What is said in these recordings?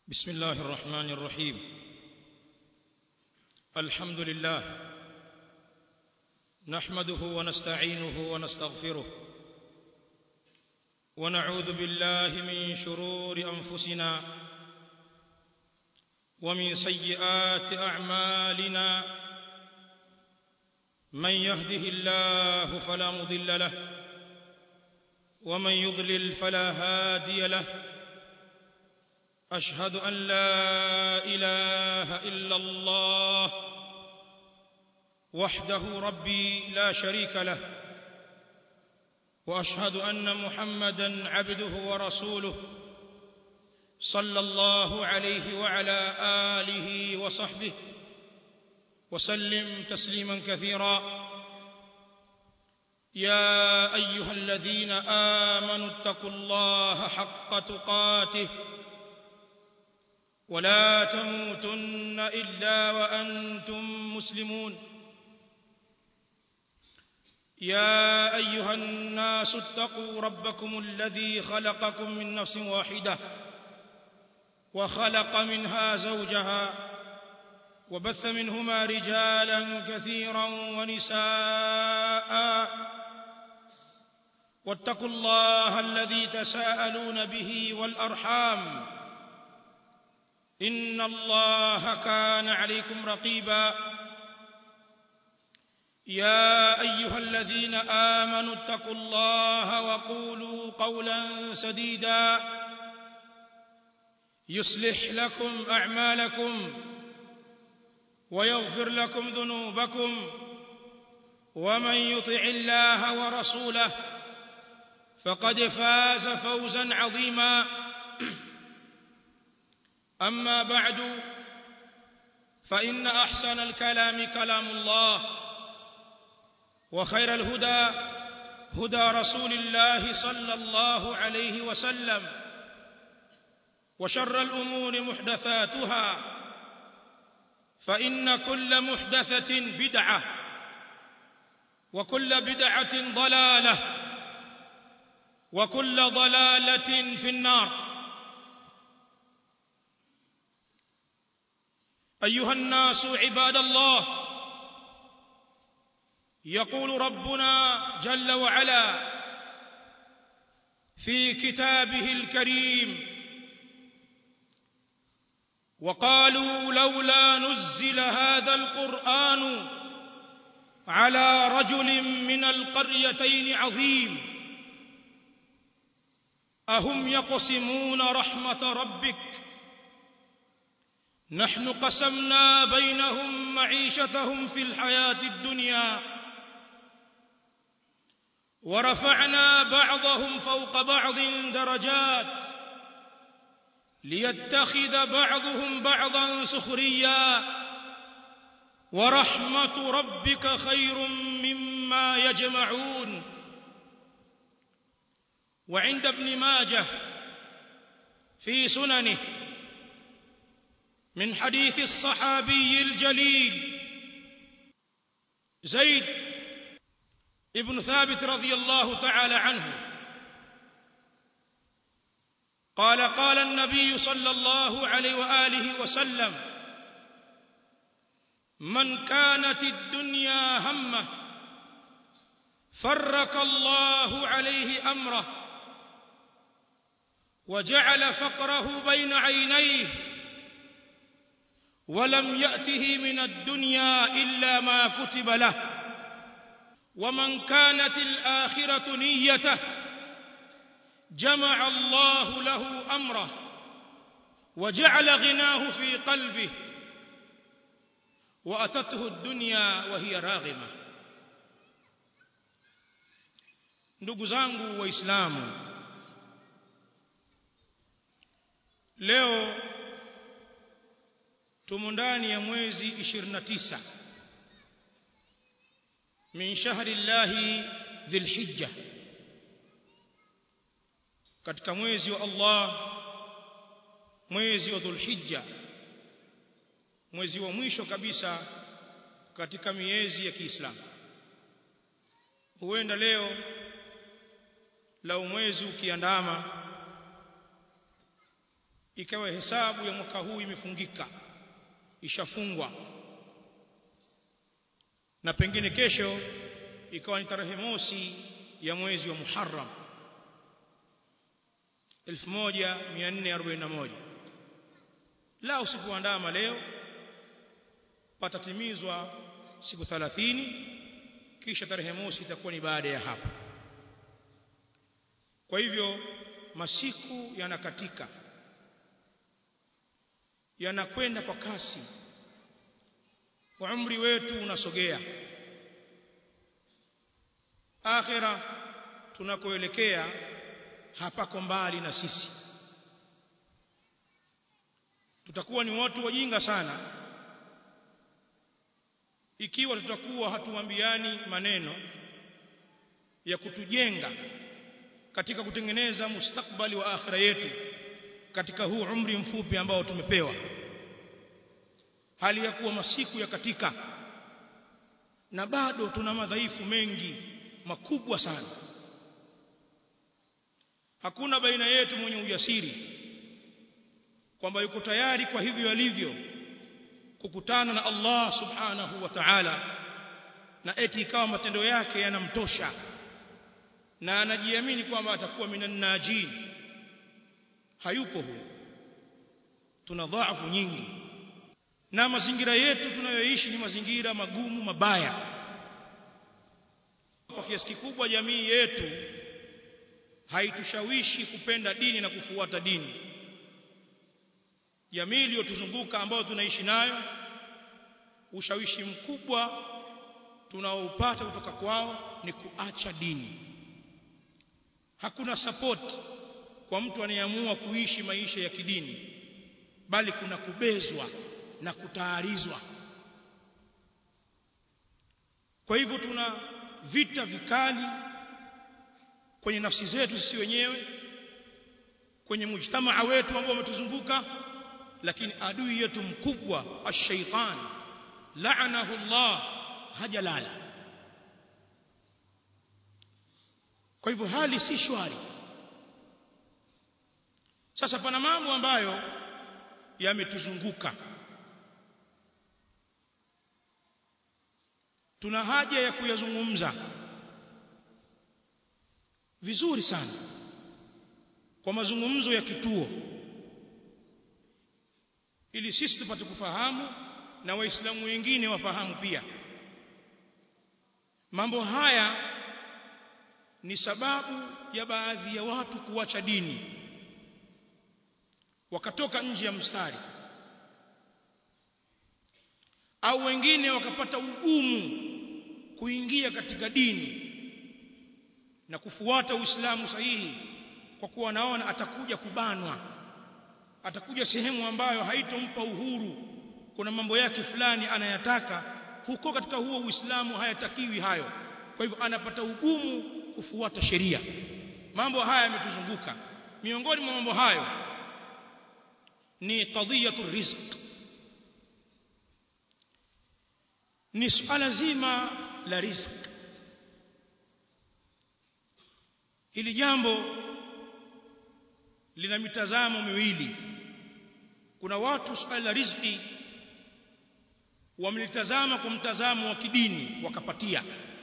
بسم الله الرحمن الرحيم الحمد لله نحمده ونستعينه ونستغفره ونعوذ بالله من شرور أنفسنا ومن سيئات أعمالنا من يهده الله فلا مضل له ومن يضلل فلا هادي له أشهد أن لا إله إلا الله وحده ربي لا شريك له وأشهد أن محمدا عبده ورسوله صلى الله عليه وعلى آله وصحبه وسلم تسليما كثيرا يا أيها الذين آمنوا اتقوا الله حق تقاته ولا تموتن إلا وأنتم مسلمون يا أيها الناس اتقوا ربكم الذي خلقكم من نفس واحدة وخلق منها زوجها وبث منهما رجالا كثيرا ونساء واتقوا الله الذي تساءلون به والأرحام إن الله كان عليكم رقيبا يا أيها الذين آمنوا اتقوا الله وقولوا قولا سديدا يصلح لكم أعمالكم ويغفر لكم ذنوبكم ومن يطع الله ورسوله فقد فاز فوزا عظيما أما بعد فإن أحسن الكلام كلام الله وخير الهدى هدى رسول الله صلى الله عليه وسلم وشر الأمور محدثاتها فإن كل محدثة بدعة وكل بدعة ضلالة وكل ضلالة في النار أيها الناس عباد الله يقول ربنا جل وعلا في كتابه الكريم وقالوا لولا نزل هذا القرآن على رجل من القريتين عظيم أهم يقسمون رحمة ربك نحن قسمنا بينهم معيشتهم في الحياة الدنيا ورفعنا بعضهم فوق بعض درجات ليتخذ بعضهم بعضا سخريا ورحمة ربك خير مما يجمعون وعند ابن ماجه في سننه من حديث الصحابي الجليل زيد ابن ثابت رضي الله تعالى عنه قال قال النبي صلى الله عليه وآله وسلم من كانت الدنيا همه فرق الله عليه أمره وجعل فقره بين عينيه ولم يأته من الدنيا إلا ما كتب له ومن كانت الآخرة نيته جمع الله له أمره وجعل غناه في قلبه وأتته الدنيا وهي راغمة ndugu zangu waislamu leo tumo ndani ya mwezi 29 min shahri llahi dhilhijja katika mwezi wa Allah mwezi wa dhulhijja mwezi wa mwisho kabisa katika miezi ya Kiislamu huenda leo lau mwezi ukiandama ikawa hesabu ya mwaka huu imefungika ishafungwa na pengine kesho ikawa ni tarehe mosi ya mwezi wa Muharram 1441 la usipoandama leo patatimizwa siku 30 kisha tarehe mosi itakuwa ni baada ya hapo kwa hivyo masiku yanakatika yanakwenda kwa kasi umri wetu unasogea akhira tunakoelekea hapako mbali na sisi tutakuwa ni watu wajinga sana ikiwa tutakuwa hatuambiani maneno ya kutujenga katika kutengeneza mustakbali wa akhira yetu katika huu umri mfupi ambao tumepewa hali ya kuwa masiku ya katika na bado tuna madhaifu mengi makubwa sana hakuna baina yetu mwenye ujasiri kwamba yuko tayari kwa hivyo alivyo kukutana na Allah subhanahu wa ta'ala na eti ikawa matendo yake yanamtosha na anajiamini kwamba atakuwa minan najin hayupo huyo tuna dhaifu nyingi na mazingira yetu tunayoishi ni mazingira magumu mabaya kwa kiasi kikubwa jamii yetu haitushawishi kupenda dini na kufuata dini jamii iliyotuzunguka ambayo tunaishi nayo ushawishi mkubwa tunaoupata kutoka kwao ni kuacha dini hakuna support kwa mtu anayeamua kuishi maisha ya kidini bali kuna kubezwa na kutaarizwa kwa hivyo tuna vita vikali kwenye nafsi zetu sisi wenyewe kwenye mujtamaa wetu ambao umetuzunguka lakini adui yetu mkubwa ash-shaytan la'anahu Allah hajalala kwa hivyo hali si shwari sasa pana mambo ambayo yametuzunguka tuna haja ya kuyazungumza vizuri sana kwa mazungumzo ya kituo ili sisi tupate kufahamu na waislamu wengine wafahamu pia mambo haya ni sababu ya baadhi ya watu kuacha dini wakatoka nje ya mstari au wengine wakapata ugumu kuingia katika dini na kufuata Uislamu sahihi kwa kuwa naona atakuja kubanwa atakuja sehemu ambayo haitompa uhuru kuna mambo yake fulani anayataka huko katika huo Uislamu hayatakiwi hayo kwa hivyo anapata ugumu kufuata sheria mambo haya yametuzunguka miongoni mwa mambo hayo ni qadhiyatu rizq ni swala zima la rizq hili jambo lina mitazamo miwili kuna watu swala la riziki wamelitazama kwa mtazamo wa kidini wakapatia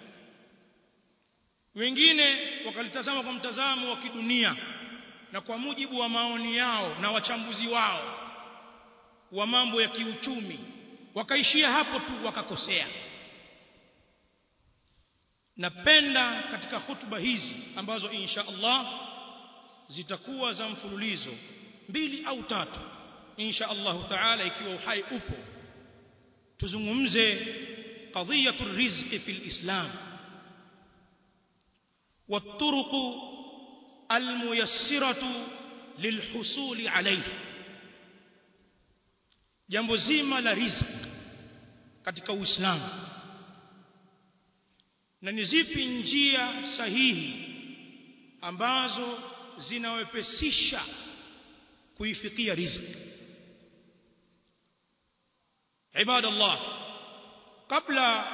wengine wakalitazama kwa mtazamo wa kidunia na kwa mujibu wa maoni yao na wachambuzi wao wa mambo ya kiuchumi wakaishia hapo tu wakakosea napenda katika hutuba hizi ambazo insha Allah zitakuwa za mfululizo mbili au tatu insha Allah taala ikiwa uhai upo tuzungumze qadhiyatu rizqi fil islam والطرق الميسرة للحصول عليه jambo zima la riziki katika Uislamu na ni zipi njia sahihi ambazo zinawepesisha kuifikia riziki ibadallah kabla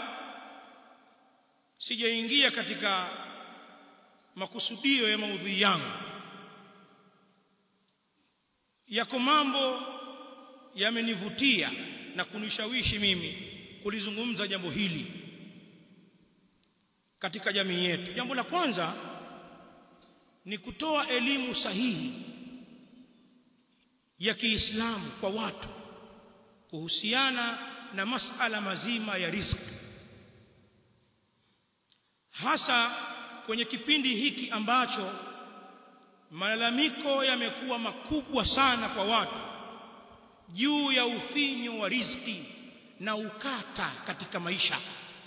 sijaingia katika makusudio ya maudhui yangu yako mambo yamenivutia na kunishawishi mimi kulizungumza jambo hili katika jamii yetu jambo la kwanza ni kutoa elimu sahihi ya Kiislamu kwa watu kuhusiana na masala mazima ya riziki hasa kwenye kipindi hiki ambacho malalamiko yamekuwa makubwa sana kwa watu juu ya ufinyo wa riziki na ukata katika maisha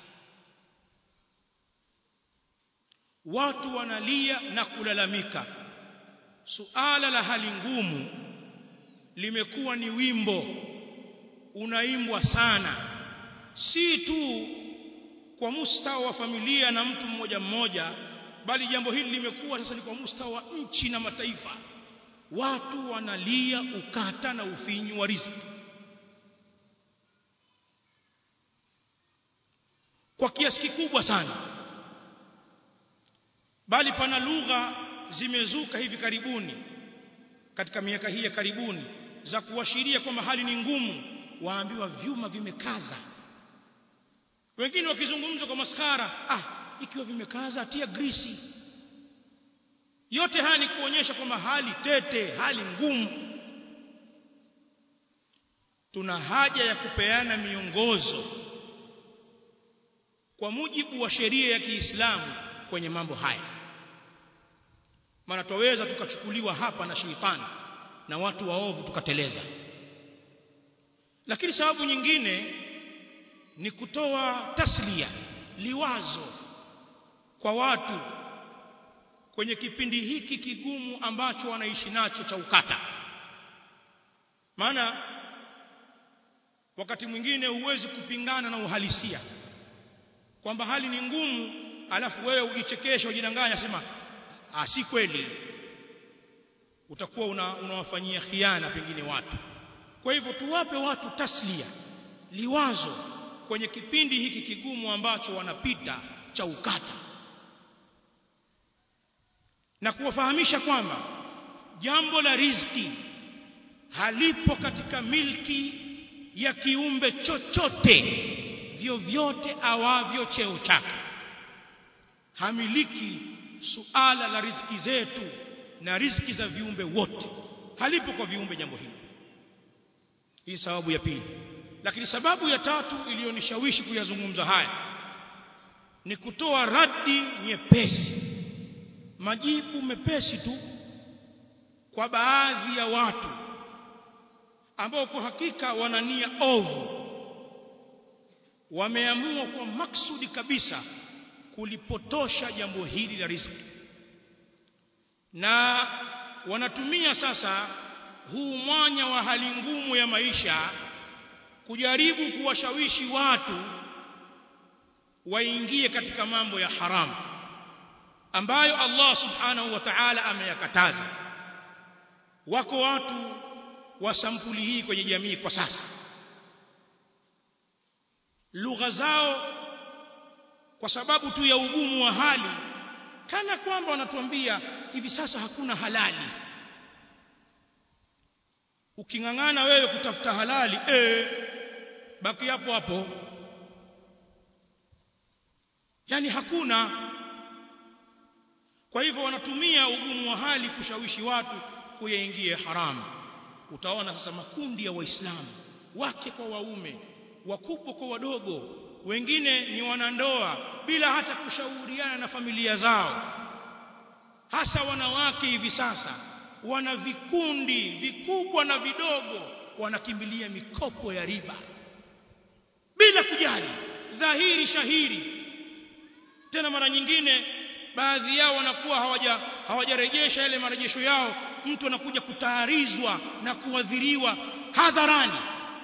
watu wanalia na kulalamika suala la hali ngumu limekuwa ni wimbo unaimbwa sana si tu kwa mustawa wa familia na mtu mmoja mmoja bali jambo hili limekuwa sasa ni kwa mustawa wa nchi na mataifa watu wanalia ukata na ufinyu wa riziki kwa kiasi kikubwa sana bali pana lugha zimezuka hivi karibuni katika miaka hii ya karibuni za kuashiria kwamba hali ni ngumu waambiwa vyuma vimekaza wengine wakizungumza kwa maskara ah ikiwa vimekaza atia grisi yote haya ni kuonyesha kwamba hali tete hali ngumu tuna haja ya kupeana miongozo kwa mujibu wa sheria ya Kiislamu kwenye mambo haya maana twaweza tukachukuliwa hapa na sheitani na watu waovu tukateleza lakini sababu nyingine ni kutoa taslia liwazo kwa watu kwenye kipindi hiki kigumu ambacho wanaishi nacho cha ukata maana wakati mwingine huwezi kupingana na uhalisia kwamba hali ni ngumu alafu wewe ujichekesha ujidanganya sema ah si kweli utakuwa una, unawafanyia khiana pengine watu kwa hivyo tuwape watu taslia liwazo kwenye kipindi hiki kigumu ambacho wanapita cha ukata na kuwafahamisha kwamba jambo la riziki halipo katika milki ya kiumbe chochote vyovyote awavyo cheo chake hamiliki suala la riziki zetu na riziki za viumbe wote halipo kwa viumbe jambo hili hii sababu ya pili lakini sababu ya tatu iliyonishawishi kuyazungumza haya ni kutoa radi nyepesi majibu mepesi tu kwa baadhi ya watu ambao kwa hakika wana nia ovu wameamua kwa maksudi kabisa kulipotosha jambo hili la riziki na wanatumia sasa huu mwanya wa hali ngumu ya maisha kujaribu kuwashawishi watu waingie katika mambo ya haramu ambayo Allah subhanahu wa ta'ala ameyakataza wako watu wa sampuli hii kwenye jamii kwa sasa lugha zao kwa sababu tu ya ugumu wa hali kana kwamba wanatuambia hivi sasa hakuna halali ukingangana wewe kutafuta halali eh baki hapo hapo yani hakuna kwa hivyo wanatumia ugumu wa hali kushawishi watu kuyaingie haramu utaona sasa makundi ya waislamu wake kwa waume wakubwa kwa wadogo wengine ni wanandoa bila hata kushauriana na familia zao hasa wanawake hivi sasa wana vikundi vikubwa na vidogo wanakimbilia mikopo ya riba bila kujali dhahiri shahiri tena mara nyingine baadhi yao wanakuwa hawaja hawajarejesha yale marejesho yao mtu anakuja kutaarizwa na kuadhiriwa hadharani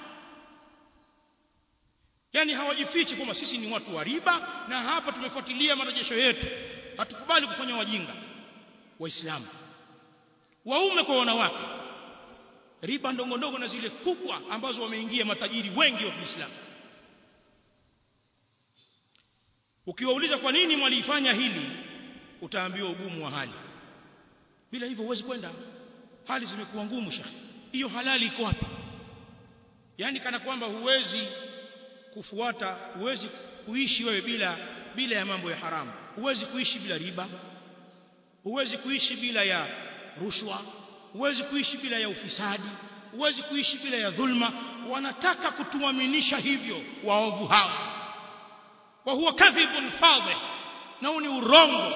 yani hawajifichi kwamba sisi ni watu wa riba na hapa tumefuatilia marejesho yetu hatukubali kufanya wajinga waislamu waume kwa wanawake riba ndogo ndogo na zile kubwa ambazo wameingia matajiri wengi wa Kiislamu ukiwauliza kwa nini mwalifanya hili utaambiwa ugumu wa hali bila hivyo huwezi kwenda hali zimekuwa ngumu shekhi hiyo halali iko wapi yani kana kwamba huwezi kufuata huwezi kuishi wewe bila bila ya mambo ya haramu huwezi kuishi bila riba huwezi kuishi bila ya rushwa huwezi kuishi bila ya ufisadi huwezi kuishi bila ya dhulma wanataka kutuaminisha hivyo waovu hao wa huwa kadhibun fadhih na ni urongo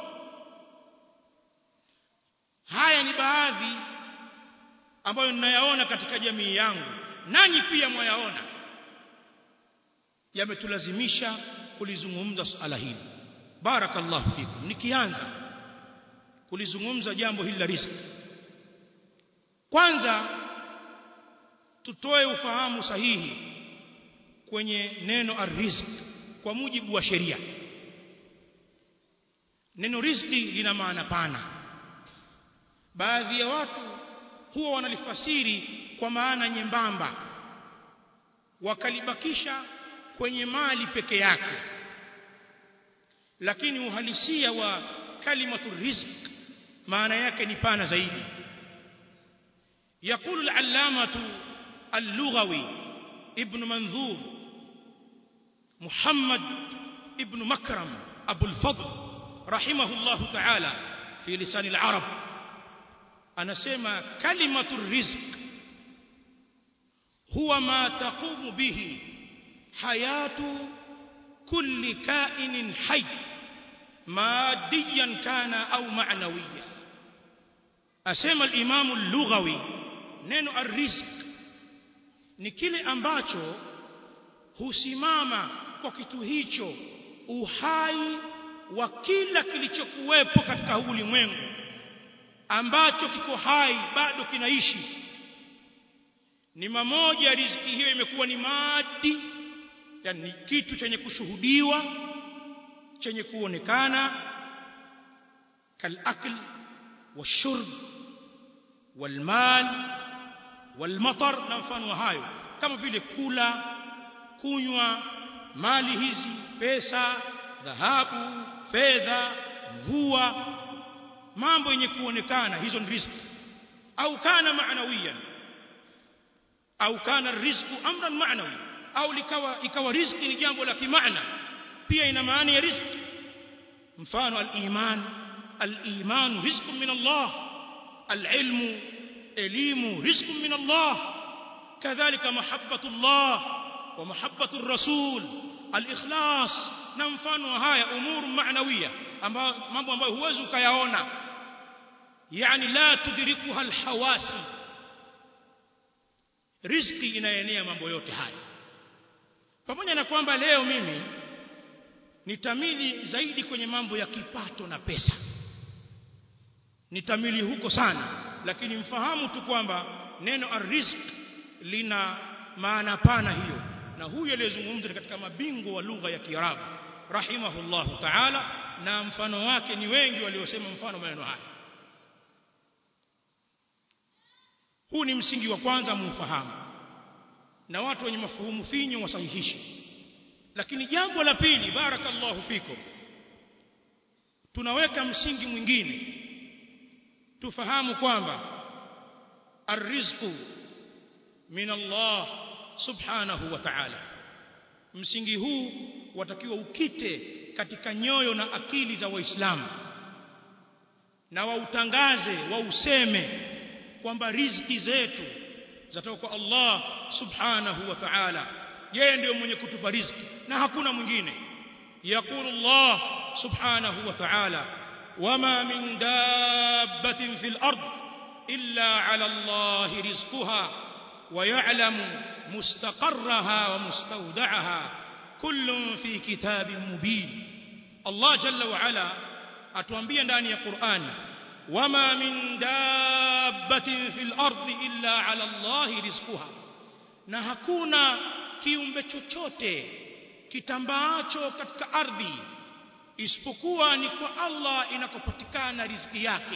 haya ni baadhi ambayo ninayaona katika jamii yangu nanyi pia mwayaona yametulazimisha kulizungumza suala hili barakallahu fikum nikianza kulizungumza jambo hili la riziki kwanza tutoe ufahamu sahihi kwenye neno arrizq kwa mujibu wa sheria neno riziki lina maana pana baadhi ya watu huwa wanalifasiri kwa maana nyembamba wakalibakisha kwenye mali peke yake lakini uhalisia wa kalimatu rizq maana yake ni pana zaidi يقول العلامة اللغوي ابن منذور محمد ابن مكرم أبو الفضل رحمه الله تعالى في لسان العرب أنا سيما كلمة الرزق هو ما تقوم به حياة كل كائن حي ماديا كان أو معنويا أسمى الإمام اللغوي neno arrizq ni kile ambacho husimama kwa kitu hicho uhai wa kila kilichokuwepo katika huu ulimwengu ambacho kiko hai bado kinaishi ni mamoja riziki hiyo imekuwa ni madi yani kitu chenye kushuhudiwa chenye kuonekana kalakl washurb walmal walmatar na mfano wa hayo kama vile kula kunywa mali hizi pesa dhahabu fedha mvua mambo yenye kuonekana hizo ni riziki au kana maanawiyan au kana rizqu amran maanawi au likawa ikawa riziki ni jambo la kimaana pia ina maana ya riziki mfano al-iman al-iman rizqun min Allah al-ilmu elimu rizqun min Allah kadhalika mahabbatu Allah wa mahabbatu ar-rasul al-ikhlas na mfano haya umuru maanawiya ambayo mambo ambayo huwezi ukayaona yani la tudrikuha al-hawasi riziki inaenea mambo yote haya pamoja na kwamba leo mimi nitamili zaidi kwenye mambo ya kipato na pesa nitamili huko sana lakini mfahamu tu kwamba neno arrizq lina maana pana hiyo na huyu aliyezungumza katika mabingwa wa lugha ya Kiarabu rahimahullahu ta'ala na mfano wake ni wengi waliosema mfano maneno haya huu ni msingi wa kwanza mufahamu na watu wenye mafuhumu finyo wasahihishe lakini jambo la pili barakallahu fikum tunaweka msingi mwingine tufahamu kwamba arrizqu min Allah subhanahu wa ta'ala msingi huu watakiwa ukite katika nyoyo na akili za waislamu na wautangaze wauseme kwamba riziki zetu zatoka kwa Allah subhanahu wa ta'ala yeye ndiyo mwenye kutupa riziki na hakuna mwingine yaqulu Allah subhanahu wa ta'ala wama min dabbatin fil ard illa ala Allah rizquha wa ya'lamu mustaqarraha wa mustawda'aha kullun fi kitabin mubin Allah jalla wa ala atuambia ndani ya Qur'ani wama min dabbatin fil ardi illa ala Allah rizquha na hakuna kiumbe chochote kitambaacho katika ardhi isipokuwa ni kwa Allah inakopatikana riziki yake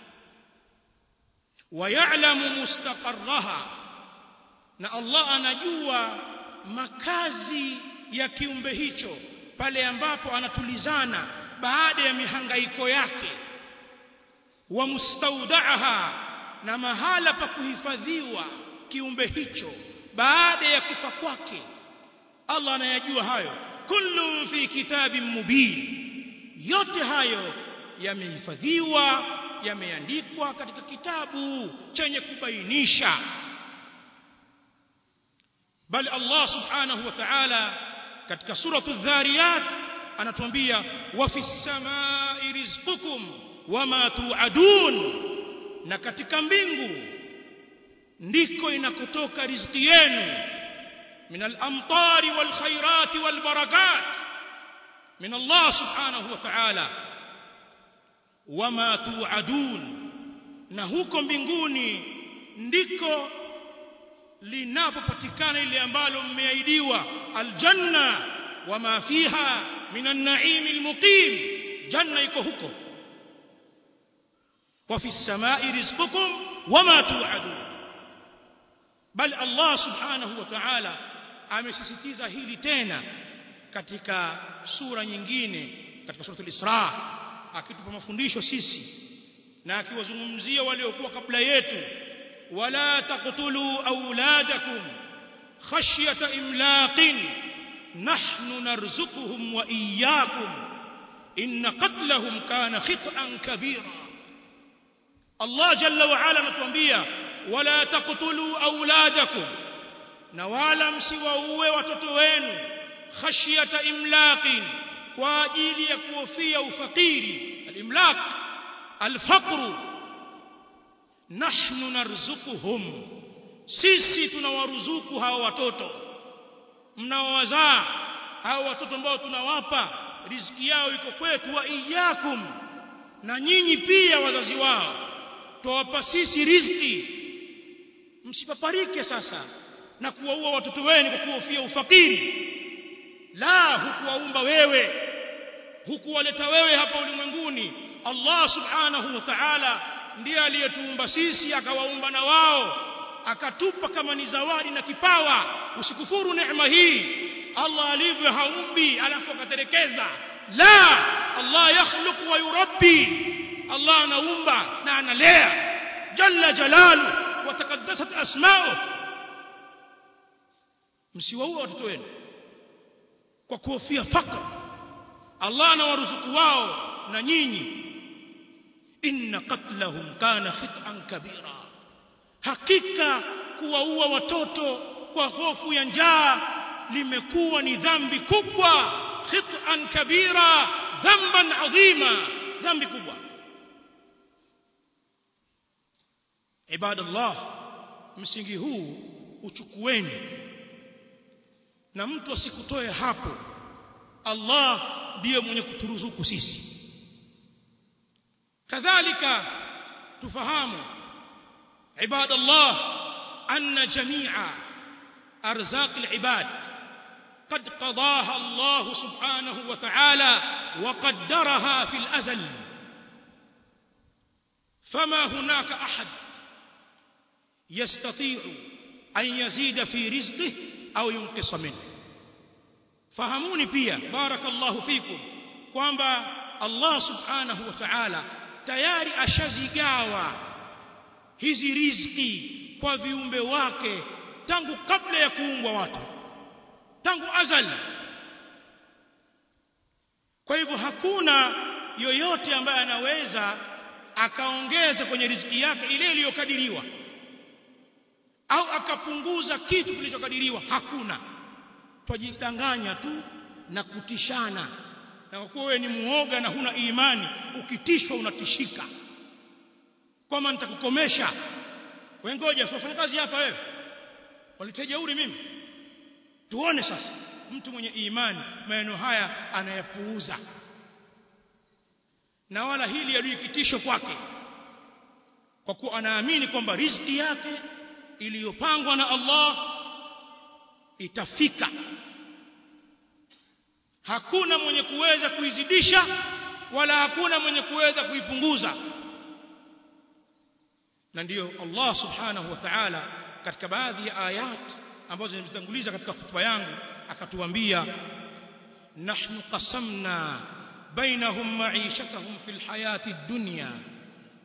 wayalamu mustaqarraha na Allah anajua makazi ya kiumbe hicho pale ambapo anatulizana baada ya mihangaiko yake wa mustaudaha na mahala pa kuhifadhiwa kiumbe hicho baada ya kufa kwake Allah anayajua hayo kullu fi kitabin mubin yote hayo yamehifadhiwa yameandikwa katika kitabu chenye kubainisha bali Allah subhanahu wa ta'ala katika suratu dhariyat anatuambia wa fis samai rizqukum wama tuadun na katika mbingu ndiko inakotoka riziki yenu min al-amtari wal khairati wal barakat min Allah subhanahu wa ta'ala wama tuadun na huko mbinguni ndiko linapopatikana ile ambalo mmeahidiwa aljanna wama fiha min an-na'im al-muqim janna iko huko wa fi as-sama'i rizqukum wama tu'adun bal Allah subhanahu wa ta'ala amesisitiza hili tena katika sura nyingine katika sura al-Isra akitupa mafundisho sisi na akiwazungumzia waliokuwa kabla yetu wala taqtulu auladakum khashyata imlaqin nahnu narzuquhum wa iyyakum inna qatlahum kana khit'an kabira Allah jalla wa ala anatuambia wala taqtulu auladakum na wala msiwaue watoto wenu khashyata imlaqin kwa ajili ya kuhofia ufakiri al-imlaq al-faqr nahnu narzuquhum sisi tunawaruzuku hawa watoto mnaowazaa hawa watoto ambao tunawapa riziki yao iko kwetu wa iyyakum na nyinyi pia wazazi wao tuwapa sisi riziki msipaparike sasa na kuwaua watoto wenu kwa kuhofia ufakiri la hukuwaumba wewe hukuwaleta wewe hapa ulimwenguni Allah subhanahu wa ta'ala ndiye aliyetuumba sisi akawaumba na wao akatupa kama ni zawadi na kipawa usikufuru neema hii Allah alivyo haumbi alafu akaterekeza la Allah yakhluqu wa yurabbi Allah anaumba na analea jalla jalalu wa taqaddasat asma'u msiwaue watoto wenu kwa kuhofia fakr Allah anawaruzuku wao na nyinyi inna qatlahum kana khit'an kabira hakika kuwaua watoto kwa hofu ya njaa limekuwa ni dhambi kubwa khit'an kabira dhamban adhima dhambi kubwa ibadallah msingi huu uchukueni na mtu asikutoe hapo Allah ndiye mwenye kuturuzuku sisi kadhalika tufahamu ibadallah anna jami'a arzaq alibad قد قضاها الله سبحانه وتعالى وقدرها في الأزل فما هناك أحد يستطيع أن يزيد في رزقه أو ينقص منه fahamuni pia barakallahu fikum kwamba Allah subhanahu wa ta'ala tayari ashazigawa hizi riziki kwa viumbe wake tangu kabla ya kuumbwa watu tangu azali kwa hivyo hakuna yoyote ambaye anaweza akaongeza kwenye riziki yake ile iliyokadiriwa au akapunguza kitu kilichokadiriwa hakuna twajidanganya tu na kutishana na kwa kuwa wewe ni muoga na huna imani ukitishwa unatishika kwamba nitakukomesha wewe ngoja fanya kazi hapa wewe walitejeuri mimi tuone sasa mtu mwenye imani maneno haya anayapuuza na wala hili adui kitisho kwake kwa kuwa anaamini kwamba riziki yake iliyopangwa na Allah itafika hakuna mwenye kuweza kuizidisha wala hakuna mwenye kuweza kuipunguza na ndiyo Allah subhanahu wa ta'ala katika baadhi ya ayat ambazo nimetanguliza katika hotuba yangu akatuambia nahnu qasamna bainahum ma'ishatahum fil hayati dunya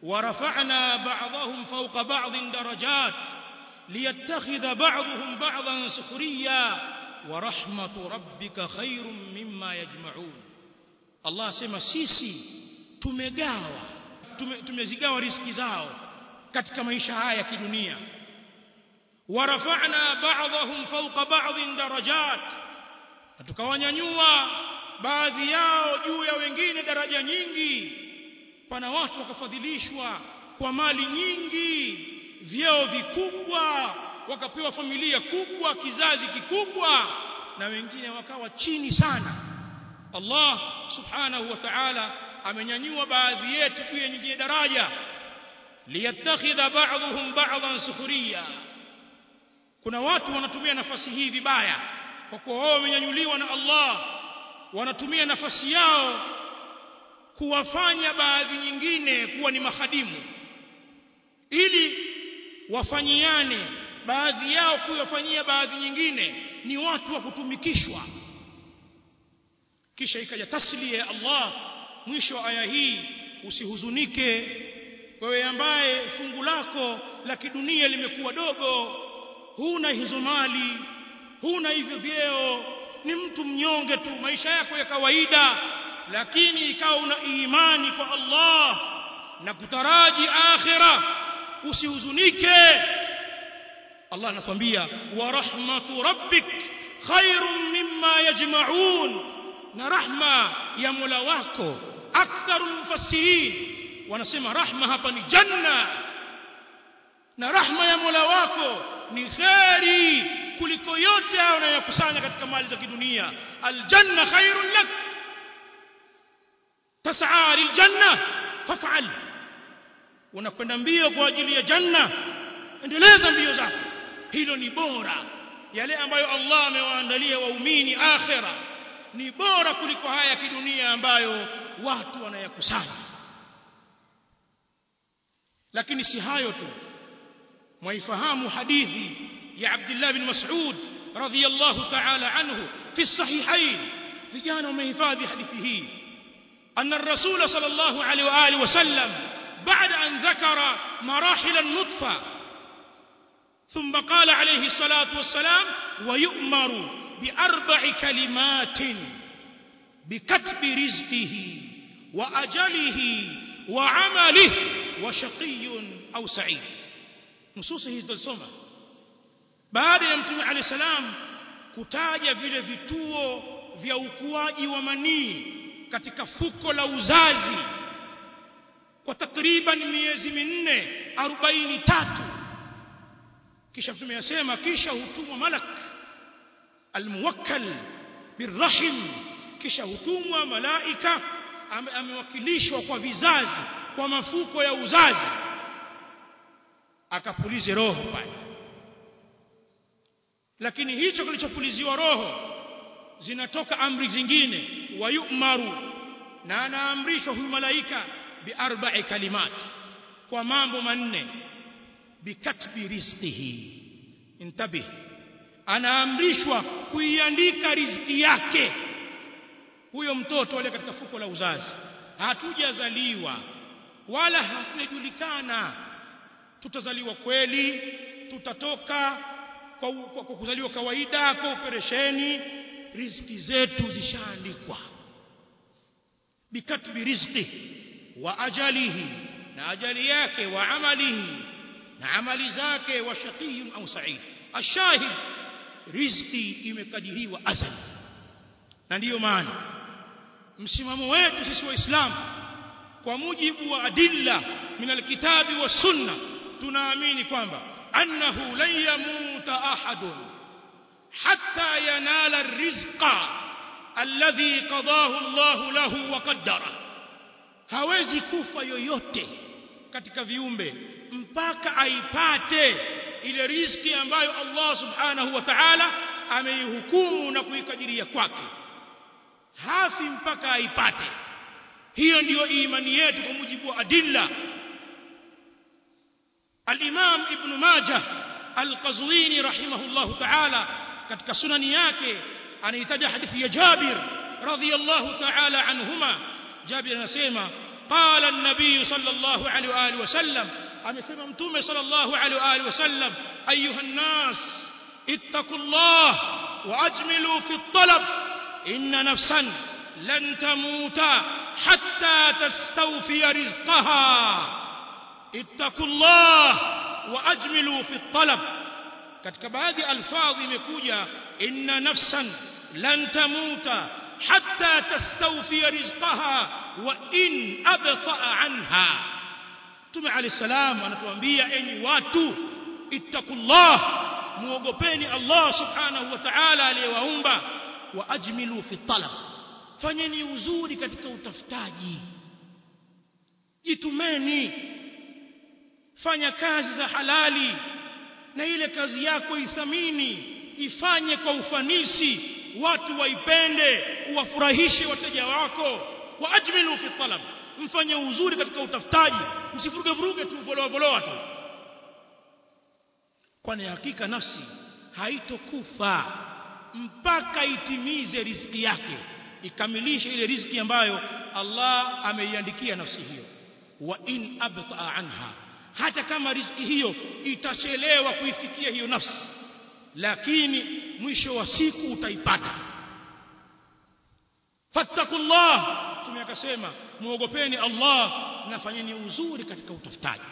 ورفعنا بعضهم فوق بعض درجات ليتخذ بعضهم بعضا سخريا ورحمة ربك خير مما يجمعون الله asema sisi tumegawa tumezigawa riziki zao katika maisha haya ya kidunia warafa'na ba'dahum fawqa ba'dhin darajat tukawanyanyua baadhi yao juu ya wengine daraja nyingi pana watu wakafadhilishwa kwa mali nyingi vyeo vikubwa wakapewa familia kubwa kizazi kikubwa na wengine wakawa chini sana Allah subhanahu wa ta'ala amenyanyua baadhi yetu juu ya nyingine daraja liyattakhidha ba'dhum ba'dhan sukhriya kuna watu wanatumia nafasi hii vibaya kwa kuwa wao wamenyanyuliwa na Allah wanatumia nafasi yao kuwafanya baadhi nyingine kuwa ni mahadimu ili wafanyiane baadhi yao kuwafanyia baadhi nyingine ni watu wa kutumikishwa kisha ikaja taslia ya Allah mwisho wa aya hii usihuzunike wewe ambaye fungu lako la kidunia limekuwa dogo huna hizo mali huna hivyo vyeo ni mtu mnyonge tu maisha yako ya kawaida lakini ikawa una imani kwa Allah na kutaraji akhira usihuzunike Allah anatuambia wa rahmatu rabbik khairun mimma yajma'un na rahma ya Mola wako aktharu mufassirin wanasema rahma hapa ni janna na rahma ya Mola wako ni khairi kuliko yote hayo unayokusanya katika mali za kidunia aljanna khairun lak tas'a liljanna faf'al unakwenda mbio kwa ajili ya janna endeleza mbio zako hilo ni bora yale ambayo Allah amewaandalia waumini akhira ni bora kuliko haya ya kidunia ambayo watu wanayakusanya lakini si hayo tu mwaifahamu hadithi ya Abdullah bin Mas'ud radhiyallahu ta'ala anhu fi sahihain vijana wamehifadhi hadithi hii anna ar-rasul sallallahu alaihi wa alihi wasallam بعد أن ذكر مراحل النطفة ثم قال عليه الصلاة والسلام ويؤمر بأربع كلمات بكتب رزقه وأجله وعمله وشقي أو سعيد نصوص هي تسمى baada ya mtume alayhi salam kutaja vile vituo vya ukuaji wa manii katika fuko la uzazi kwa takriban miezi minne arobaini tatu kisha mtume yasema kisha hutumwa malak almuwakkal birrahim kisha hutumwa malaika amewakilishwa kwa vizazi kwa mafuko ya uzazi akapulize roho pale lakini hicho kilichopuliziwa roho zinatoka amri zingine wayumaru na anaamrishwa huyu malaika biarba'i kalimat kwa mambo manne bikatbi rizqihi intabih anaamrishwa kuiandika riziki yake huyo mtoto wale katika fuko la uzazi hatujazaliwa wala hatujulikana tutazaliwa kweli tutatoka kwa, kwa, kwa kuzaliwa kawaida kwa operesheni riziki zetu zishaandikwa bikatbi rizqihi wa ajalihi na ajali yake wa amalihi na amali zake wa shaqiyun au sa'id ashahid riziki imekadiriwa azali na ndiyo maana msimamo wetu sisi waislamu kwa mujibu wa adilla min alkitabi wa sunna tunaamini kwamba annahu lan yamuta ahadun hatta yanala arrizqa alladhi qadahu Allah lahu wa qaddara hawezi kufa yoyote katika viumbe mpaka aipate ile riziki ambayo Allah subhanahu wa ta'ala ameihukumu na kuikadiria kwake hafi mpaka aipate hiyo ndiyo imani yetu kwa mujibu wa adilla al-Imam Ibn Majah al-Qazwini rahimahullahu ta'ala katika sunani yake anahitaja hadithi ya Jabir radhiyallahu ta'ala anhuma Jabir anasema قال النبي صلى الله عليه واله وسلم amesema mtume sallallahu alaihi wa alihi wasallam ayuha nnas ittaqullah واجملوا في الطلب ان نفسا لن تموت حتى تستوفي رزقها اتقوا الله واجملوا في الطلب katika baadhi alfadhi imekuja inna nafsan lan tamuta hatta tastawfi rizqaha wa in abta'a anha Mtume alayhi salam anatuambia enyi watu ittaqullah muogopeni Allah subhanahu wa ta'ala aliyewaumba wa ajmilu fi talab fanyeni uzuri katika utafutaji jitumeni fanya kazi za halali na ile kazi yako ithamini ifanye kwa ufanisi watu waipende uwafurahishe wateja wako wa ajmilu fi talab mfanye uzuri katika utafutaji msivuruge vuruge tu voloa voloa tu kwani hakika nafsi haitokufa mpaka itimize riziki yake ikamilishe ile riziki ambayo Allah ameiandikia nafsi hiyo wa in abta anha hata kama riziki hiyo itachelewa kuifikia hiyo nafsi lakini mwisho wa siku utaipata fattakullah tume akasema muogopeni Allah na fanyeni uzuri katika utafutaji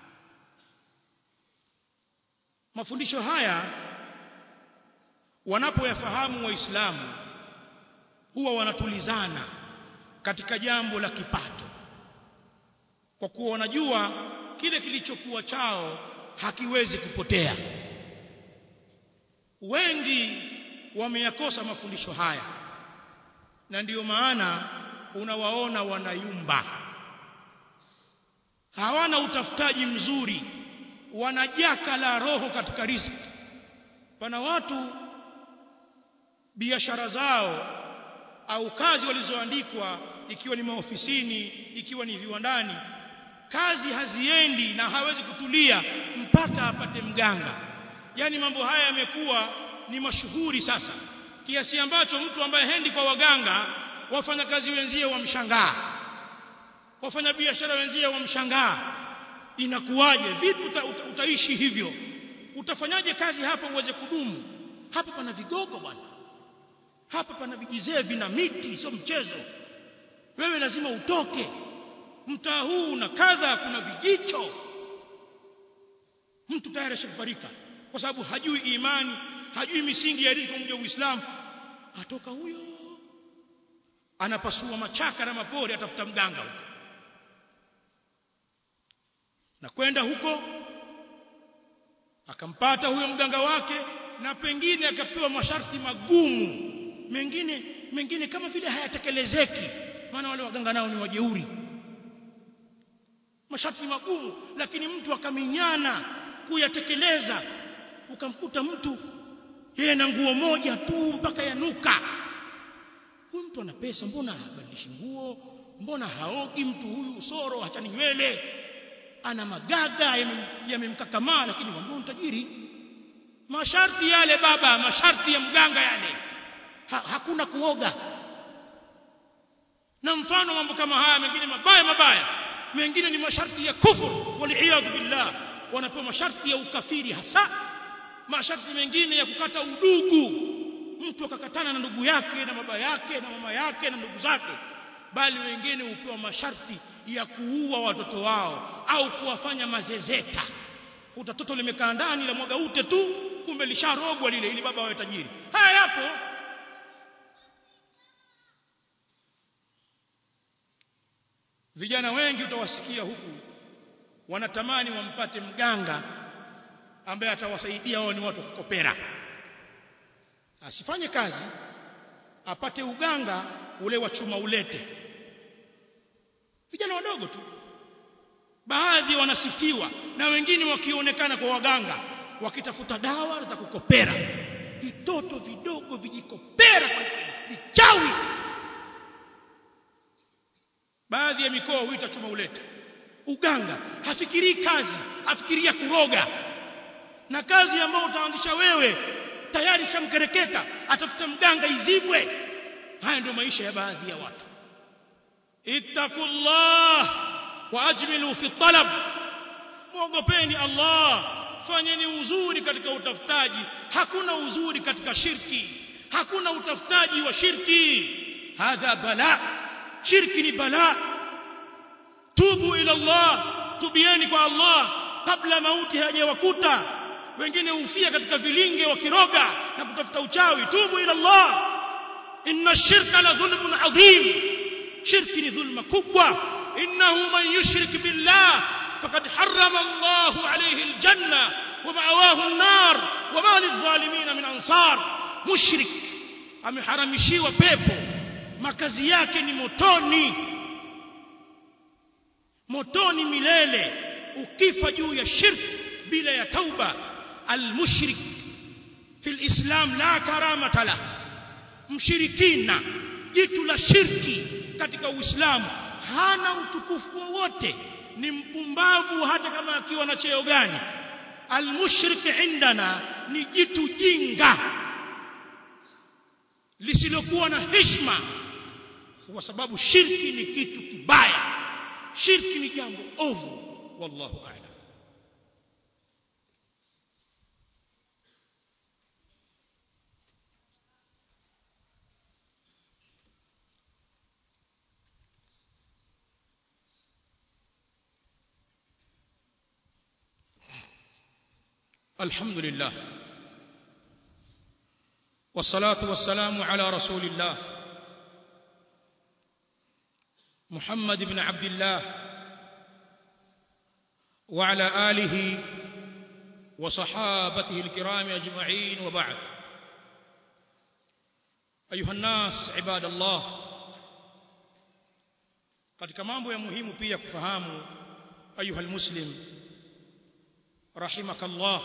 mafundisho haya wanapoyafahamu waislamu huwa wanatulizana katika jambo la kipato kwa kuwa wanajua kile kilichokuwa chao hakiwezi kupotea wengi wameyakosa mafundisho haya na ndiyo maana unawaona wanayumba hawana utafutaji mzuri wanajaka la roho katika riziki pana watu biashara zao au kazi walizoandikwa ikiwa ni maofisini ikiwa ni viwandani kazi haziendi na hawezi kutulia mpaka apate mganga yani mambo haya yamekuwa ni mashuhuri sasa kiasi ambacho mtu ambaye hendi kwa waganga wafanyakazi wenzie wamshangaa wafanya biashara wenzie wamshangaa inakuwaje vipi uta, uta, utaishi hivyo utafanyaje kazi hapa uweze kudumu hapa pana vigogo bwana hapa pana vijizee vina miti sio mchezo wewe lazima utoke mtaa huu na kadha kuna vijicho mtu tayari ashafarika kwa sababu hajui imani hajui misingi ya riziki kwa Uislamu atoka huyo anapasua machaka na mapori atafuta mganga huko na kwenda huko akampata huyo mganga wake na pengine akapewa masharti magumu mengine mengine kama vile hayatekelezeki maana wale waganga nao ni wajeuri masharti magumu lakini mtu akaminyana kuyatekeleza ukamkuta mtu yeye na nguo moja tu mpaka yanuka huyu mtu ana pesa mbona habadilishi nguo mbona haogi mtu huyu usoro hachani nywele ana magaga yamemkakamaa lakini wambao tajiri masharti yale baba masharti ya mganga yale ha, hakuna kuoga na mfano mambo kama haya mengine mabaya mabaya mengine ni masharti ya kufuru waliyadhu billah wanapewa masharti ya ukafiri hasa masharti mengine ya kukata udugu mtu akakatana na ndugu yake na baba yake na mama yake na ndugu zake bali wengine hupewa masharti ya kuua watoto wao au kuwafanya mazezeta utatoto limekaa ndani la mwaga ute tu kumbe lisharogwa lile ili baba awe tajiri haya yapo vijana wengi utawasikia huku wanatamani wampate mganga ambaye atawasaidia wao ni watu kukopera asifanye kazi apate uganga ule wa chuma ulete vijana wadogo tu baadhi wanasifiwa na wengine wakionekana kwa waganga wakitafuta dawa za kukopera vitoto vidogo vijikopera vichawi baadhi ya mikoa huita chuma ulete uganga hafikirii kazi afikiria kuroga na kazi ambayo utaanzisha wewe tayari shamkereketa atafuta mganga izibwe haya ndio maisha ya baadhi ya watu ittaqullah wa ajmilu fi talab muogopeni Allah fanyeni uzuri katika utafutaji hakuna uzuri katika shirki hakuna utafutaji wa shirki hadha bala shirki ni bala tubu ila Allah tubieni kwa Allah kabla mauti hajawakuta wengine hufia katika vilinge wakiroga na kutafuta uchawi tubu ila Allah inna shirka la dhulmun adhim shirki ni dhulma kubwa innahu man yushrik billah faqad harrama Allah alayhi aljanna wa ma'awahu an-nar wa ma lidh-dhalimin min ansar mushrik ameharamishiwa pepo makazi yake ni motoni motoni milele ukifa juu ya shirk bila ya tauba almushrik fi alislam la karamata la mshirikina jitu la shirki katika uislamu hana utukufu wowote ni mpumbavu hata kama akiwa na cheo gani almushrik indana ni jitu jinga lisilokuwa na heshima kwa sababu shirki ni kitu kibaya shirki ni jambo ovu wallahu a'lam الحمد لله والصلاة والسلام على رسول الله محمد بن عبد الله وعلى آله وصحابته الكرام أجمعين وبعد أيها الناس عباد الله katika mambo ya muhimu pia kufahamu ayuha almuslim rahimakallah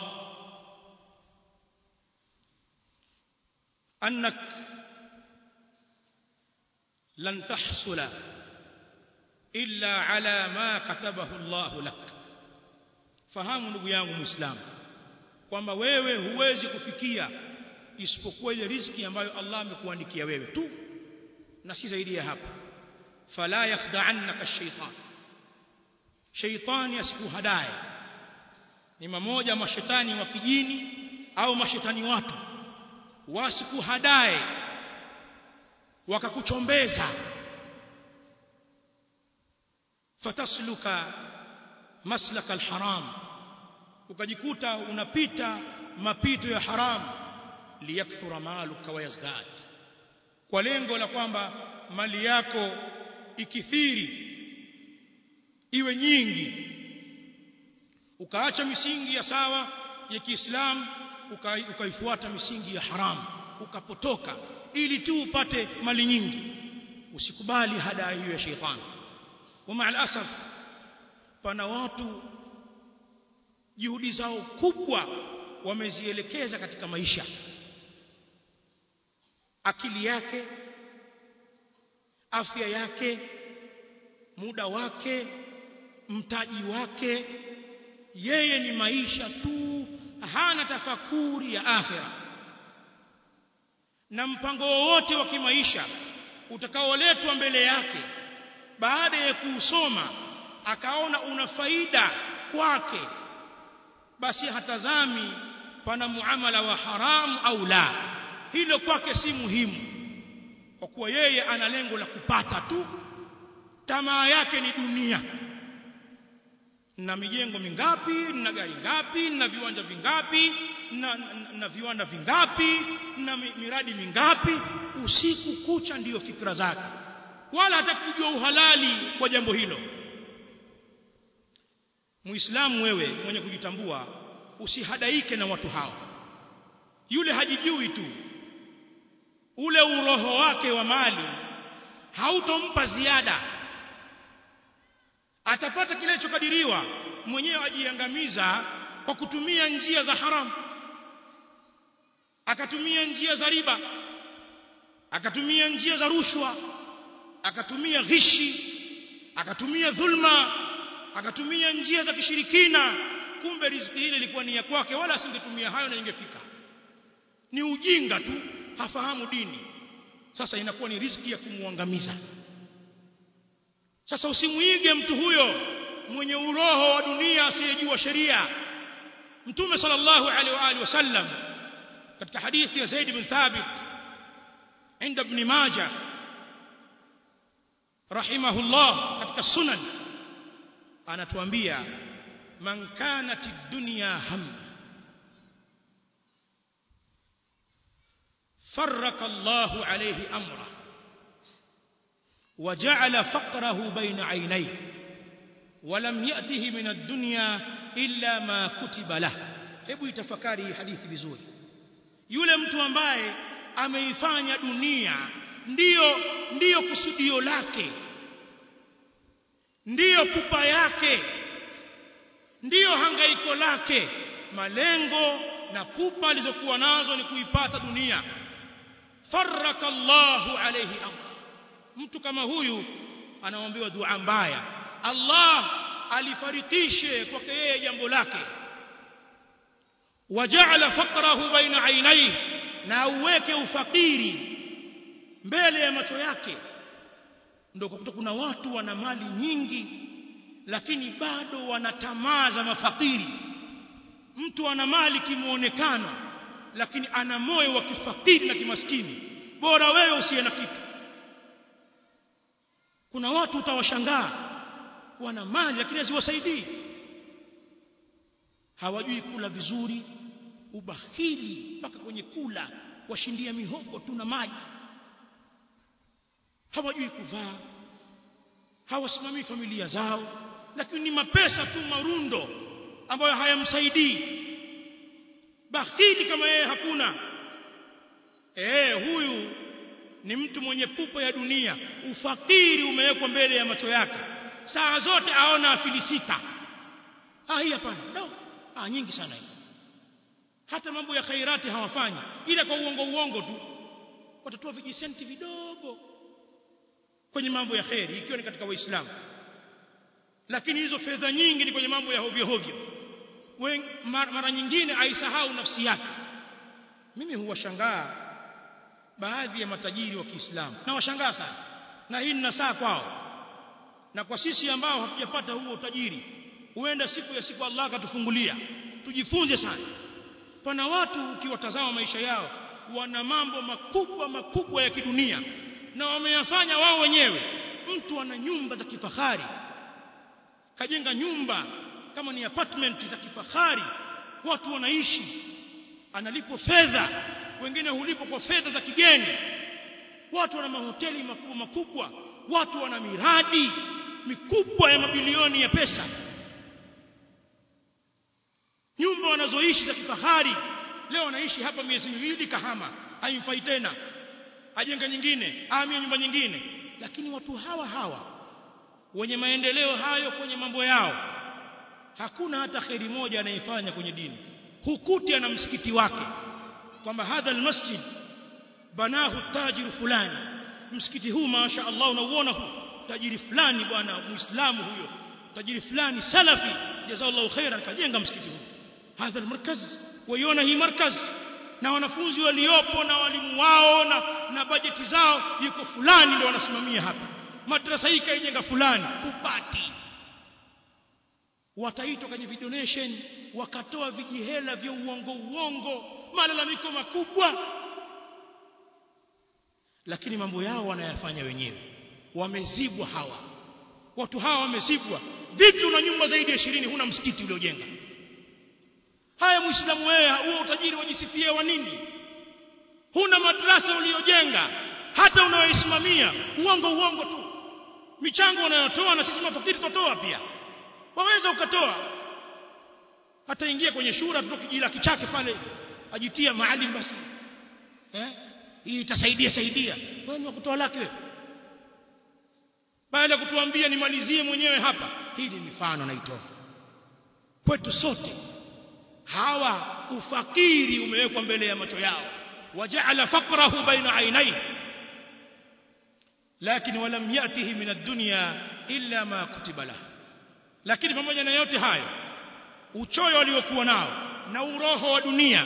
annak lan tahsula illa ala ma katabahu Allah lak fahamu ndugu yangu muislamu kwamba wewe huwezi kufikia isipokuwa ile riziki ambayo Allah amekuandikia wewe tu na si zaidi ya hapo fala yakhda'annaka ash-shaytan shaytani asikuhadaye ni mamoja mashetani wa kijini au mashetani watu wasikuhadaye wakakuchombeza fatasluka maslaka alharam ukajikuta unapita mapito ya haram liyakthura maluka wa yazdad kwa lengo la kwamba mali yako ikithiri iwe nyingi ukaacha misingi ya sawa ya Kiislamu ukaifuata misingi ya haramu ukapotoka ili tu upate mali nyingi usikubali hadaa hiyo ya sheitani wa maal asaf pana watu juhudi zao kubwa wamezielekeza katika maisha akili yake afya yake muda wake mtaji wake yeye ni maisha tu hana tafakuri ya akhira na mpango wowote wa kimaisha utakaoletwa mbele yake baada ya kuusoma akaona una faida kwake basi hatazami pana muamala wa haramu au la hilo kwake si muhimu kwa kuwa yeye ana lengo la kupata tu tamaa yake ni dunia na mijengo mingapi na gari ngapi na viwanja vingapi na, na, na viwanda vingapi na miradi mingapi usiku kucha ndiyo fikra zake wala hata kujua uhalali kwa jambo hilo muislamu wewe mwenye kujitambua usihadaike na watu hao yule hajijui tu ule uroho wake wa mali hautompa ziada atapata kile kilichokadiriwa mwenyewe ajiangamiza kwa kutumia njia za haramu akatumia njia za riba akatumia njia za rushwa akatumia ghishi akatumia dhulma akatumia njia za kishirikina kumbe riziki ile ilikuwa ni ya kwake wala asingetumia hayo na ingefika ni ujinga tu hafahamu dini sasa inakuwa ni riziki ya kumwangamiza sasa usimuige mtu huyo mwenye uroho wa dunia asiyejua sheria mtume sallallahu alaihi wa alihi wasallam katika hadithi ya Zaid bin Thabit عند ابن ماجه رحمه الله katika sunan anatuambia man kanat ad-dunya ham فرق الله عليه امره وجعل فقره بين عينيه ولم يأته من الدنيا إلا ما كتب له hebu itafakari hii hadithi vizuri yule mtu ambaye ameifanya dunia ndiyo ndiyo kusudio lake ndiyo pupa yake ndiyo hangaiko lake malengo na pupa alizokuwa nazo ni kuipata dunia faraka Allahu alayhi amra mtu kama huyu anaombewa dua mbaya Allah alifarikishe kwake yeye jambo lake waja'ala faqrahu baina ainaihi na uweke ufakiri mbele ya macho yake ndio kukuta kuna watu wana mali nyingi lakini bado wana tamaa za mafakiri mtu ana mali kimuonekano lakini ana moyo wa kifakiri na kimaskini bora wewe usiye na kitu kuna watu utawashangaa wana mali lakini haziwasaidii hawajui kula vizuri ubahili mpaka kwenye kula washindia mihogo tu na maji hawajui kuvaa hawasimamii familia zao lakini ni mapesa tu marundo ambayo hayamsaidii bahili kama yeye hakuna eh huyu ni mtu mwenye pupa ya dunia ufakiri umewekwa mbele ya macho yake saa zote aona afilisika ah hii hapana no. ah nyingi sana hii hata mambo ya khairati hawafanyi ila kwa uongo uongo tu watatoa vijisenti vidogo kwenye mambo ya khairi ikiwa ni katika waislamu lakini hizo fedha nyingi ni kwenye mambo ya hovyo hovyo mara nyingine aisahau nafsi yake mimi huwashangaa baadhi ya matajiri wa Kiislamu na washangaa sana na hii ni saa kwao na kwa sisi ambao hatujapata huo utajiri huenda siku ya siku Allah akatufungulia tujifunze sana pana watu ukiwatazama maisha yao wana mambo makubwa makubwa ya kidunia na wameyafanya wao wenyewe mtu ana nyumba za kifahari kajenga nyumba kama ni apartment za kifahari watu wanaishi analipo fedha wengine hulipo kwa fedha za kigeni watu wana mahoteli makubwa makubwa watu wana miradi mikubwa ya mabilioni ya pesa nyumba wanazoishi za kifahari leo wanaishi hapa miezi miwili kahama haimfai tena ajenga nyingine ahamia nyumba nyingine lakini watu hawa hawa wenye maendeleo hayo kwenye mambo yao hakuna hata kheri moja anayefanya kwenye dini hukuti ana msikiti wake kwamba hadha almasjid banahu tajiru fulani msikiti huu masha Allah unauona huu tajiri fulani bwana muislamu huyo tajiri fulani salafi jazallahu khairan kajenga msikiti huu hadha almarkaz waiona hii markaz na wanafunzi waliopo na walimu wao na, na bajeti zao yuko fulani ndio wanasimamia hapa madrasa hii kaijenga fulani kupati wataitwa kwenye vidonation wakatoa vijihela vya uongo uongo malalamiko makubwa lakini mambo yao wanayafanya wenyewe wamezibwa hawa watu hawa wamezibwa vipi una nyumba zaidi ya 20 huna msikiti uliojenga haya muislamu wewe huo utajiri wajisifie wa nini huna madrasa uliojenga hata unaoisimamia uongo uongo tu michango unayotoa na sisi mafakiri tutatoa pia waweza ukatoa ataingia kwenye shura tu kijila kichake pale ajitia maalim basi eh hii itasaidia saidia wewe ni kutoa lake wewe baada ya kutuambia nimalizie mwenyewe hapa hii ni mifano naitoa kwetu sote hawa ufakiri umewekwa mbele ya macho yao waja'ala faqrahu baina ainai lakini walam yatihi min ad-dunya illa ma kutiba lahu lakini pamoja na yote hayo uchoyo aliokuwa nao na uroho wa dunia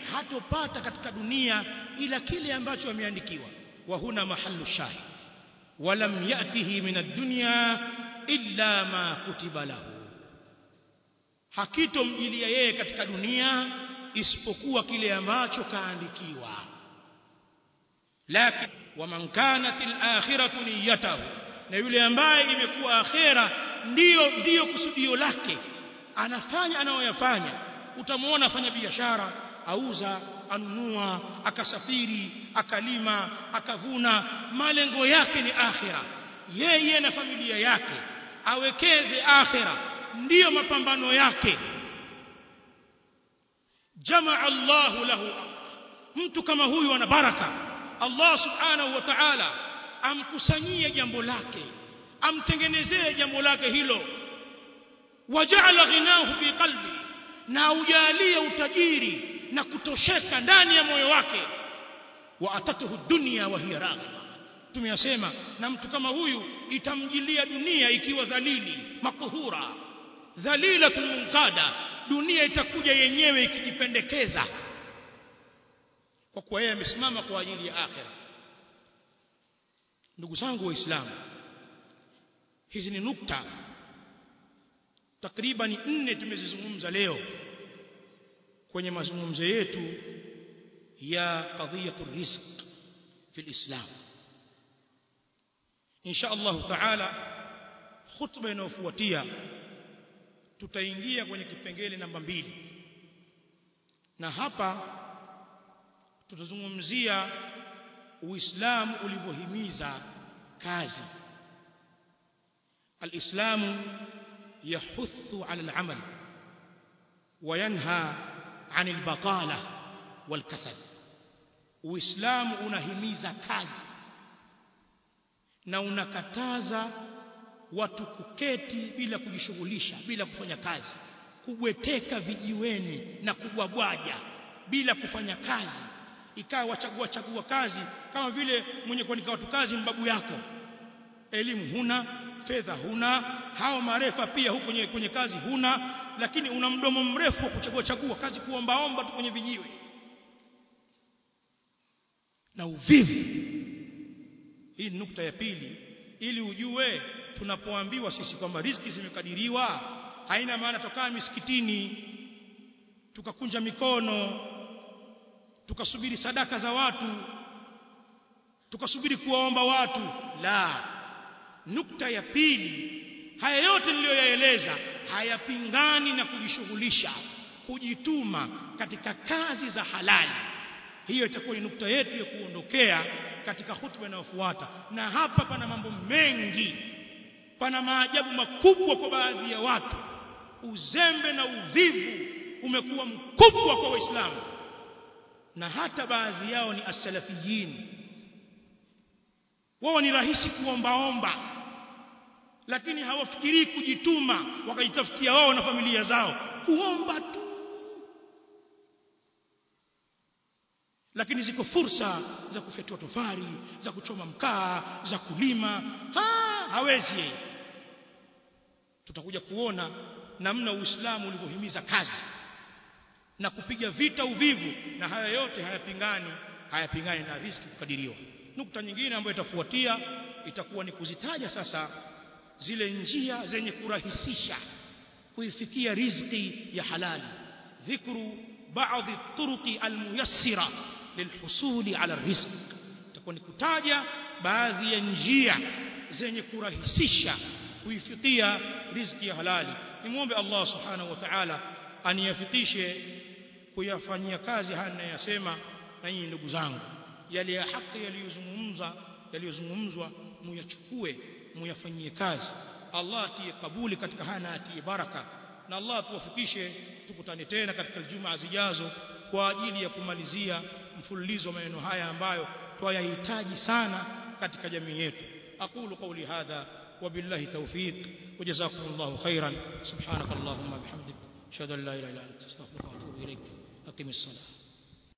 hatopata katika dunia ila kile ambacho ameandikiwa wa huna mahallu shahid walam yatihi min ad-dunya illa ma kutiba lahu hakitomjilia yeye katika dunia isipokuwa kile ambacho kaandikiwa lakini waman kanat al-akhiratu niyyatahu na yule ambaye imekuwa akhera ndiyo ndiyo kusudio lake anafanya anayoyafanya utamuona afanya biashara auza anunua akasafiri akalima akavuna malengo yake ni akhira yeye na familia yake awekeze akhira ndiyo mapambano yake jamaa Allahu lahu mtu kama huyu ana baraka Allah subhanahu wa ta'ala amkusanyie jambo lake amtengenezee jambo lake hilo waja'ala ghinahu fi qalbi na ujalie utajiri na kutosheka ndani ya moyo wake wa atatuhu dunya wa hiya raghima tumeyasema na mtu kama huyu itamjilia dunia ikiwa dhalili makuhura dhalilatun munqada dunia itakuja yenyewe ikijipendekeza kwa kuwa yeye amesimama kwa ajili ya akhira ndugu zangu waislamu hizi ni nukta takriban nne tumezizungumza leo kwenye mazungumzo yetu ya qadhiyatu rizq fi alislam insha Allah taala khutba inayofuatia tutaingia kwenye kipengele namba mbili na hapa tutazungumzia uislamu ulivyohimiza kazi alislamu yahuthu ala alamal وينهى عن البطاله والكسل uislamu unahimiza kazi na unakataza watu kuketi bila kujishughulisha bila kufanya kazi kubweteka vijiweni na kubwabwaja bila kufanya kazi ikawa wachagua chagua kazi kama vile mwenye kuandika watu kazi mbabu yako elimu huna fedha huna hao marefa pia huko kwenye, kwenye kazi huna lakini una mdomo mrefu wa kuchagua chagua kazi kuombaomba tu kwenye vijiwe na uvivu hii ni nukta ya pili ili ujue tunapoambiwa sisi kwamba riziki zimekadiriwa haina maana tokaa misikitini tukakunja mikono tukasubiri sadaka za watu tukasubiri kuwaomba watu la nukta ya pili haya yote niliyoyaeleza hayapingani na kujishughulisha kujituma katika kazi za halali hiyo itakuwa ni nukta yetu ya kuondokea katika hutuba inayofuata na hapa pana mambo mengi pana maajabu makubwa kwa baadhi ya watu uzembe na uvivu umekuwa mkubwa kwa waislamu na hata baadhi yao ni asalafiyin wao ni rahisi kuombaomba lakini hawafikirii kujituma wakajitafutia wao na familia zao kuomba tu lakini ziko fursa za kufyatua tofari za kuchoma mkaa za kulima ha, hawezi yeye tutakuja kuona namna uislamu ulivyohimiza kazi na kupiga vita uvivu na haya yote hayapingani hayapingani na riski kukadiriwa nukta nyingine ambayo itafuatia itakuwa ni kuzitaja sasa zile njia zenye kurahisisha kuifikia riziki ya halali dhikru baadhi turuqi almuyassira lilhusuli ala rizq itakuwa ni kutaja baadhi ya njia zenye kurahisisha kuifikia riziki ya halali nimwombe Allah subhanahu wa ta'ala aniyafikishe kuyafanyia kazi haya ninayosema na nyinyi ndugu zangu yale ya haki yaliyozungumza yaliyozungumzwa muyachukue muyafanyie kazi Allah atie kabuli katika haya na atie baraka na Allah tuwafikishe tukutane tena katika juma zijazo kwa ajili ya kumalizia mfululizo wa maneno haya ambayo twayahitaji sana katika jamii yetu aqulu qawli hadha وبالله توفيق وجزاكم الله خيرا سبحانك اللهم وبحمدك اشهد ان لا اله الا انت استغفرك واتوب اليك اقم الصلاه